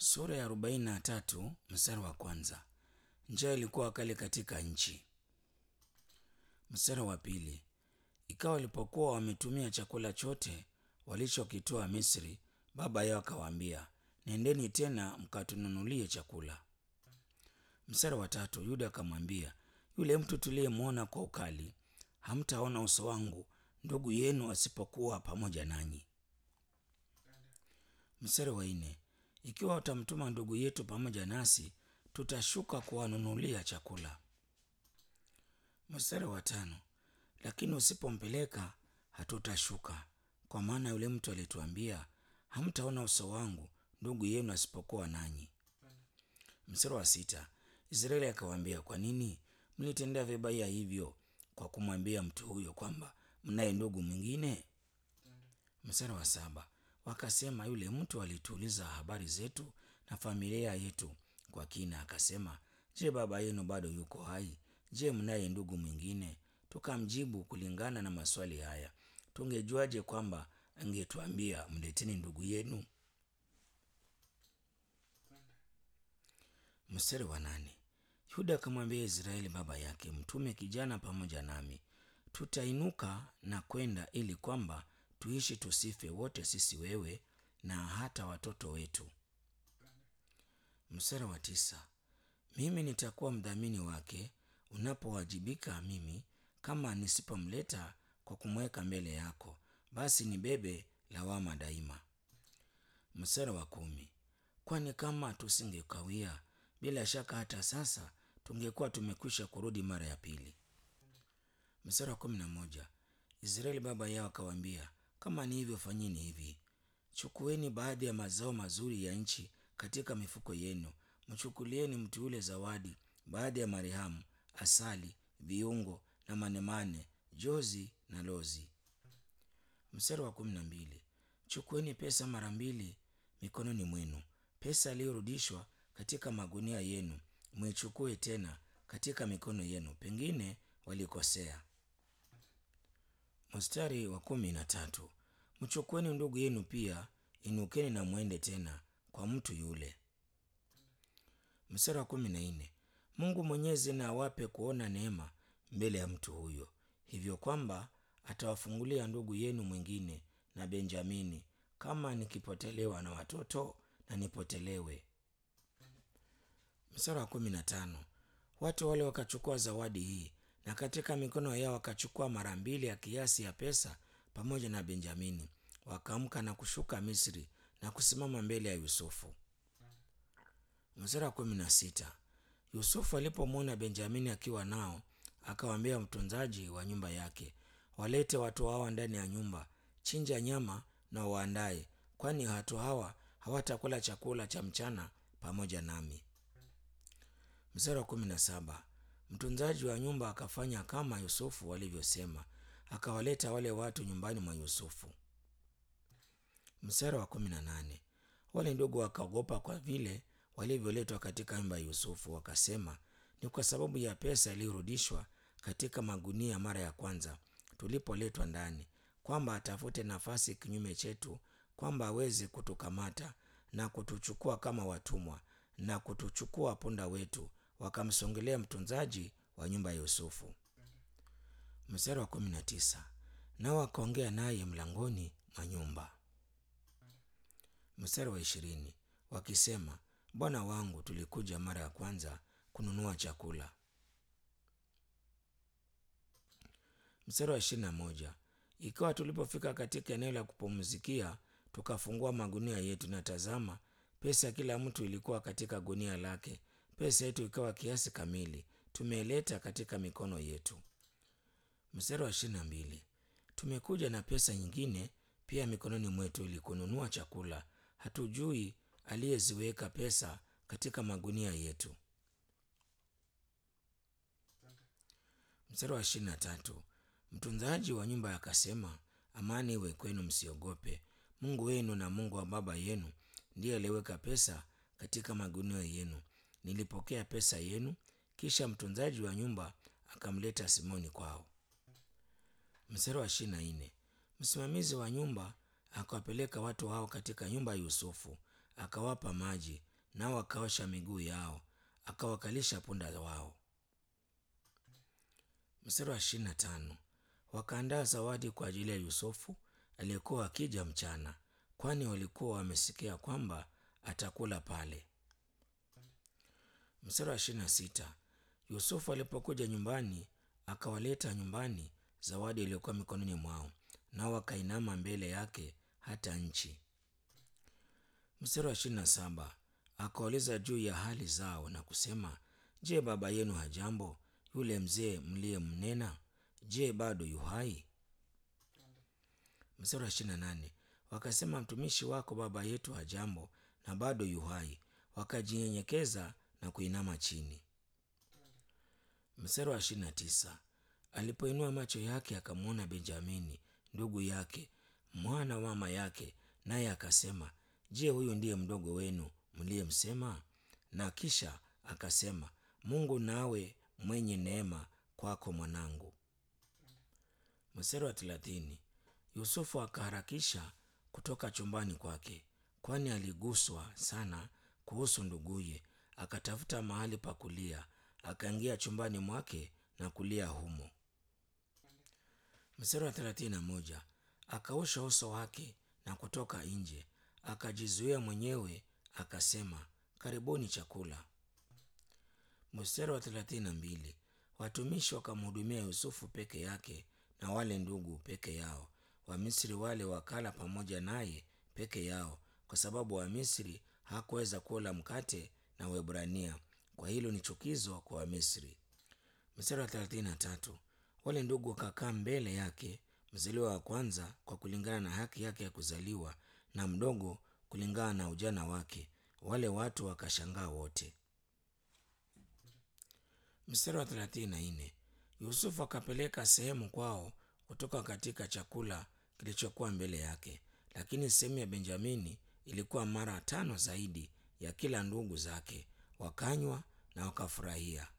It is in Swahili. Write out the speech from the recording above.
Sura ya arobaini na tatu mstari wa kwanza. Njaa ilikuwa kali katika nchi. Mstari wa pili. Ikawa walipokuwa wametumia chakula chote walichokitoa Misri, baba yao akawaambia, nendeni tena mkatununulie chakula. Mstari wa tatu. Yuda akamwambia, yule mtu tuliyemwona kwa ukali, hamtaona uso wangu ndugu yenu asipokuwa pamoja nanyi. Mstari wa nne. Ikiwa utamtuma ndugu yetu pamoja nasi, tutashuka kuwanunulia chakula. Mstari wa tano. Lakini usipompeleka hatutashuka, kwa maana yule mtu alituambia, hamtaona uso wangu ndugu yenu asipokuwa nanyi. Mstari wa sita. Israeli akawaambia, kwa nini mlitendea vibaya hivyo kwa kumwambia mtu huyo kwamba mnaye ndugu mwingine? Mstari wa saba. Wakasema, yule mtu alituuliza habari zetu na familia yetu kwa kina, akasema, je, baba yenu bado yuko hai? Je, mnaye ndugu mwingine? Tukamjibu kulingana na maswali haya, tungejuaje kwamba angetuambia mleteni ndugu yenu? Mstari wa nane. Yuda akamwambia Israeli baba yake, mtume kijana pamoja nami, tutainuka na kwenda ili kwamba tuishi tusife wote sisi, wewe na hata watoto wetu. Mstari wa tisa. Mimi nitakuwa mdhamini wake unapowajibika mimi, kama nisipomleta kwa kumweka mbele yako, basi nibebe lawama daima. Mstari wa kumi. Kwani kama tusingekawia, bila shaka hata sasa tungekuwa tumekwisha kurudi mara ya pili. Mstari wa kumi na moja. Israeli baba yao akawaambia, kama ni hivyo, fanyeni hivi: chukueni baadhi ya mazao mazuri ya nchi katika mifuko yenu, mchukulieni mtu yule zawadi, baadhi ya marehemu, asali, viungo na manemane, jozi na lozi. Mstari wa kumi na mbili. Chukueni pesa mara mbili mikononi mwenu, pesa iliyorudishwa katika magunia yenu mwichukue tena katika mikono yenu, pengine walikosea. Mstari wa kumi na tatu. Mchukueni ndugu yenu pia, inukeni na mwende tena kwa mtu yule. Mstari wa kumi na nne. Mungu Mwenyezi na awape kuona neema mbele ya mtu huyo, hivyo kwamba atawafungulia ndugu yenu mwingine na Benjamini, kama nikipotelewa na watoto na nipotelewe. Mstari wa kumi na tano. Watu wale wakachukua zawadi hii na katika mikono yao wakachukua mara mbili ya kiasi ya pesa pamoja na Benjamini, wakaamka na kushuka Misri na kusimama mbele ya Yusufu. Mstari wa kumi na sita. Yusufu alipomwona Benjamini akiwa nao, akawaambia mtunzaji wa nyumba yake, walete watu hawa ndani ya nyumba, chinja nyama na waandaye, kwani watu hawa hawatakula chakula cha mchana pamoja nami. Mstari wa kumi na saba. Mtunzaji wa nyumba akafanya kama Yusufu walivyosema, akawaleta wale watu nyumbani mwa Yusufu. Mstari wa kumi na nane. Wale ndugu wakaogopa kwa vile walivyoletwa katika nyumba ya Yusufu, wakasema, ni kwa sababu ya pesa iliyorudishwa katika magunia mara ya kwanza tulipoletwa ndani, kwamba atafute nafasi kinyume chetu, kwamba aweze kutukamata na kutuchukua kama watumwa na kutuchukua punda wetu. Wakamsongelea mtunzaji wa nyumba ya Yusufu. Mstari wa kumi na tisa. Nao wakaongea naye mlangoni mwa nyumba. Mstari wa ishirini. Wakisema, bwana wangu, tulikuja mara ya kwanza kununua chakula. Mstari wa ishirini na moja. Ikawa tulipofika katika eneo la kupumzikia, tukafungua magunia yetu, na tazama, pesa ya kila mtu ilikuwa katika gunia lake. Pesa yetu ikawa kiasi kamili, tumeileta katika mikono yetu. Mstari wa ishirini na mbili. Tumekuja na pesa nyingine pia mikononi mwetu ili kununua chakula, hatujui aliyeziweka pesa katika magunia yetu. Mstari wa ishirini na tatu. Mtunzaji wa nyumba akasema, amani iwe kwenu, msiogope. Mungu wenu na Mungu wa baba yenu ndiye aliyeweka pesa katika magunia yenu. Nilipokea pesa yenu. Kisha mtunzaji wa nyumba akamleta Simoni kwao. Mstari wa ishirini na nne. Msimamizi wa nyumba akawapeleka watu hao katika nyumba ya Yusufu, akawapa maji nao wakaosha miguu yao, akawakalisha punda wao. Mstari wa ishirini na tano wakaandaa zawadi kwa ajili ya Yusufu aliyekuwa akija mchana, kwani walikuwa wamesikia kwamba atakula pale. Mstari wa ishirini na sita Yusufu alipokuja nyumbani, akawaleta nyumbani zawadi iliyokuwa mikononi mwao, nao wakainama mbele yake hata nchi. Mstari wa ishirini na saba akawauliza juu ya hali zao na kusema, Je, baba yenu hajambo? Yule mzee mliyemnena, je, bado yu hai? Mstari wa ishirini na nane wakasema, mtumishi wako baba yetu hajambo na bado yu hai. Wakajinyenyekeza na kuinama chini. Mstari wa ishirini na tisa alipoinua macho yake akamwona Benjamini ndugu yake, mwana wa mama yake, naye akasema, Je, huyu ndiye mdogo wenu mliyemsema? Na kisha akasema, Mungu nawe mwenye neema kwako mwanangu. Mstari wa thelathini Yusufu akaharakisha kutoka chumbani kwake, kwani aliguswa sana kuhusu nduguye. Akatafuta mahali pa kulia, akaingia chumbani mwake na kulia humo. Mstari wa thelathini na moja akaosha uso wake na kutoka nje, akajizuia mwenyewe, akasema, karibuni chakula. Mstari wa thelathini na mbili watumishi wakamhudumia Yusufu peke yake na wale ndugu peke yao. Wamisri wale wakala pamoja naye peke yao, kwa sababu Wamisri hakuweza kula mkate na Waebrania. Kwa hilo ni chukizo kwa Wamisri. Mstari wa thelathini na tatu wale ndugu wakakaa mbele yake, mzaliwa wa kwanza kwa kulingana na haki yake ya kuzaliwa, na mdogo kulingana na ujana wake. Wale watu wakashangaa wote. Mstari wa thelathini na nne Yusufu akapeleka sehemu kwao kutoka katika chakula kilichokuwa mbele yake, lakini sehemu ya Benjamini ilikuwa mara tano zaidi ya kila ndugu zake. Wakanywa na wakafurahia.